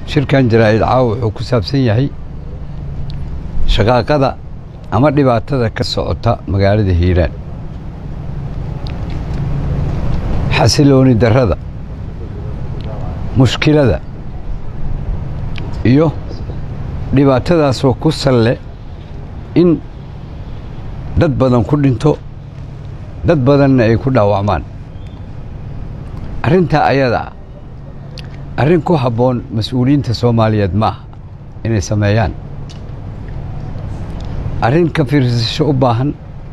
shirkan jaraa'id caawa wuxuu ku saabsan yahay shaqaaqada ama dhibaatada ka socota magaalada hiiraan xasilooni darrada mushkilada iyo dhibaatadaasoo ku salle in dad badan ku dhinto dad badanna ay ku dhaawacmaan arrintaa ayadaa arrin ku habboon mas-uuliyiinta soomaaliyeed ma aha inay sameeyaan arrin ka fiirsasho u baahan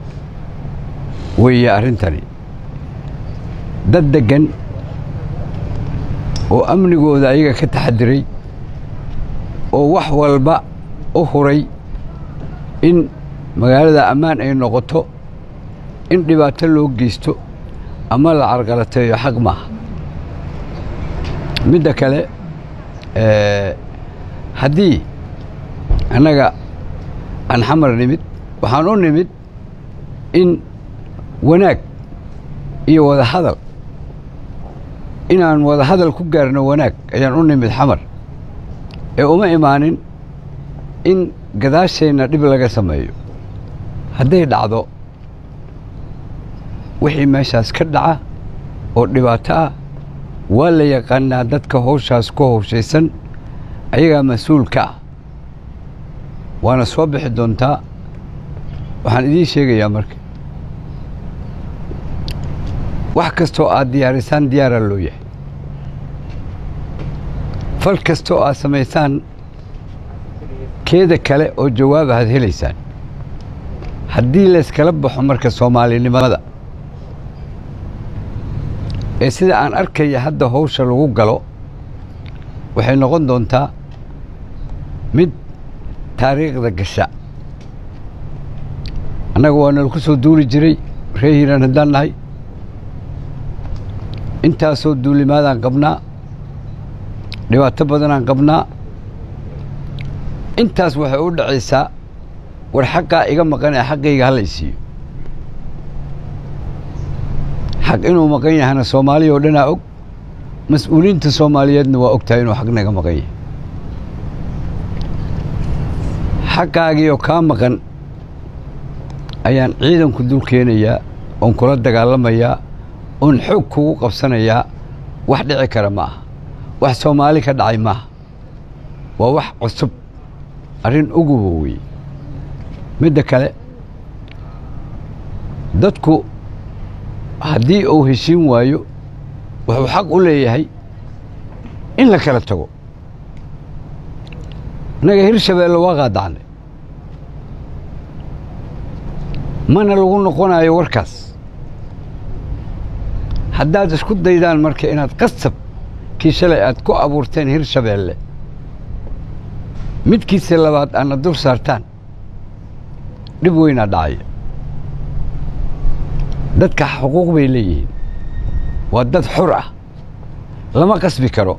weeye arrintani dad deggan oo amnigooda ayaga ka taxadiray oo wax walba u huray in magaalada ammaan ay noqoto in dhibaato loo geysto ama la carqalateeyo xaq maaha midda kale haddii annaga aan xamar nimid waxaan u nimid in wanaag iyo wada hadal inaan wada hadal ku gaarno wanaag ayaan u nimid xamar ee uma imaanin in gadaasheenna dhib laga sameeyo hadday dhacdo wixii meeshaas ka dhaca oo dhibaato ah waa la yaqaanaa dadka howshaas ku howshaysan ayagaa mas-uul ka ah waana soo bixi doontaa waxaan idiin sheegayaa marka wax kastoo aad diyaarisaan diyaaraa loo yahay fal kastoo aad samaysaan keeda kale oo jawaab aad helaysaan haddii layskala baxo marka soomaalinimada ee sida aan arkaya hadda howsha lagu galo waxay noqon doontaa mid taariikhda gasha annaga waa nala ku soo duuli jiray ree hiiraan haddaan nahay intaasoo duulimaadaan qabnaa dhibaato badanaan qabnaa intaas waxay u dhacaysaa war xaqaa iga maqan ee xaqayga hala isiiyo xaq inuu maqan yahana soomaaliya oo dhanaa og mas-uuliyiinta soomaaliyeedna waa og tahay inuu xaq naga maqan yahay xaqaagiioo kaa maqan ayaan ciidanku dul keenayaa oon kula dagaalamayaa oon xoog kugu qabsanayaa wax dhici kara ma aha wax soomaali ka dhacay maaha waa wax cusub arrin uguba weye midda kale dadku haddii uu heshiin waayo wuxuu xaq u leeyahay in la kala tago innaga hirshabeelle waa qaadacnay mana lagu noqonayo warkaas haddaad isku daydaan marka inaad qasab kii shalay aad ku abuurteen hirshabeelle midkiisa labaad aadna dul saartaan dhib weynaa dhacaya dadka xuquuq bay leeyihiin waa dad xur ah lama qasbi karo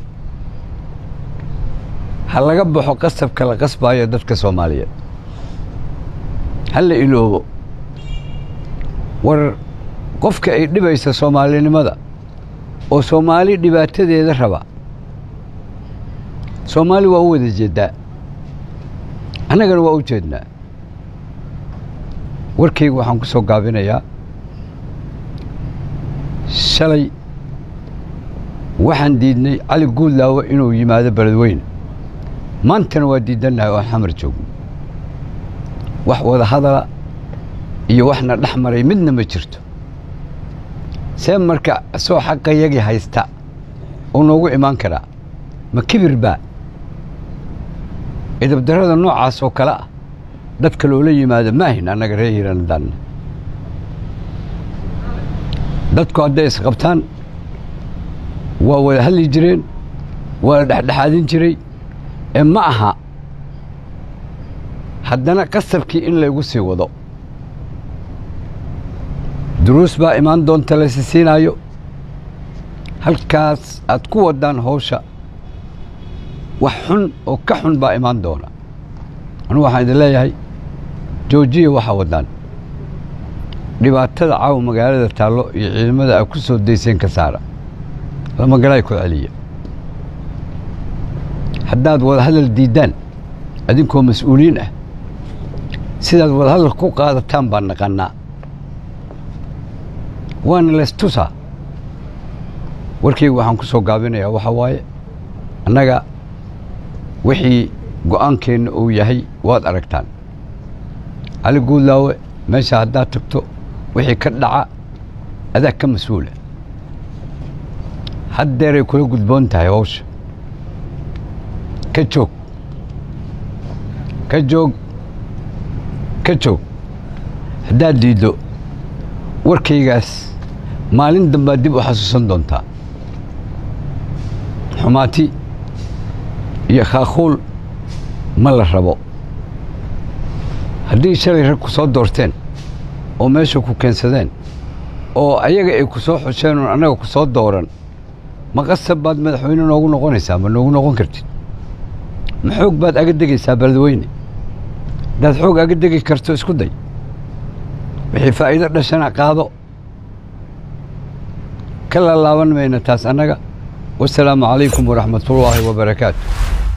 ha laga baxo qasabka la qasbaayo dadka soomaaliyeed ha la iloobo war qofka ay dhibaysa soomaalinimada oo soomaali dhibaatadeeda raba soomaali waa u wada jeeddaa annagana waa u jeednaa warkayga waxaan ku soo gaabinayaa shalay waxaan diidnay cali guudlaawo inuu yimaado beledweyne maantana waa diidannahay oo aan xamar joogno wax wada hadala iyo waxna dhex maray midna ma jirto see marka isoo xaqayagii haysta uu noogu imaan karaa ma kibir baa idabdarrada noocaas oo kale ah dadka loola yimaado maahin annaga ree hiiranadaanna dadku hadday isqabtaan waa wada hadli jireen waa la dhexdhexaadin jiray ee ma aha haddana qasabkii in laygu sii wado duruus baa imaan doonta laysi siinaayo halkaas aad ku waddaan howsha wax xun oo ka xun baa imaan doona anugu waxaan idin leeyahay joojiya waxaa waddaan dhibaatada caawa magaalada taallo iyo ciidamada a ku soo dayseen ka saara lama galay ku celiya haddaad wadahadal diiddaan adinkoo mas-uuliyiin ah sidaad wadahadal ku qaadataan baan naqannaa waana laystusaa warkayga waxaan ku soo gaabinayaa waxaa waaye annaga wixii go'aankeenna uu yahay waad aragtaan cali guudlaawe meesha haddaad tagto wixii ka dhaca adaa ka mas-uula haddeeray kula gudboon tahay hawsha ka joog ka joog ka joog haddaad diiddo warkaygaas maalin dambaad dib u xasuusan doontaa xumaati iyo khaakhuul ma la rabo haddii shalay rag ku soo doorteen oo meesha ku keensadeen oo ayaga ay ku soo xusheen oon annaga ku soo dooran ma qasab baad madaxweyne noogu noqonaysaa ma noogu noqon kartid ma xoog baad aga degaysaa beledweyne haddaad xoog aga degi karto isku day wixii faa'iido dhashana qaado ka laalaaban mayna taas annaga wasalaamu calaykum waraxmatullaahi wabarakaatu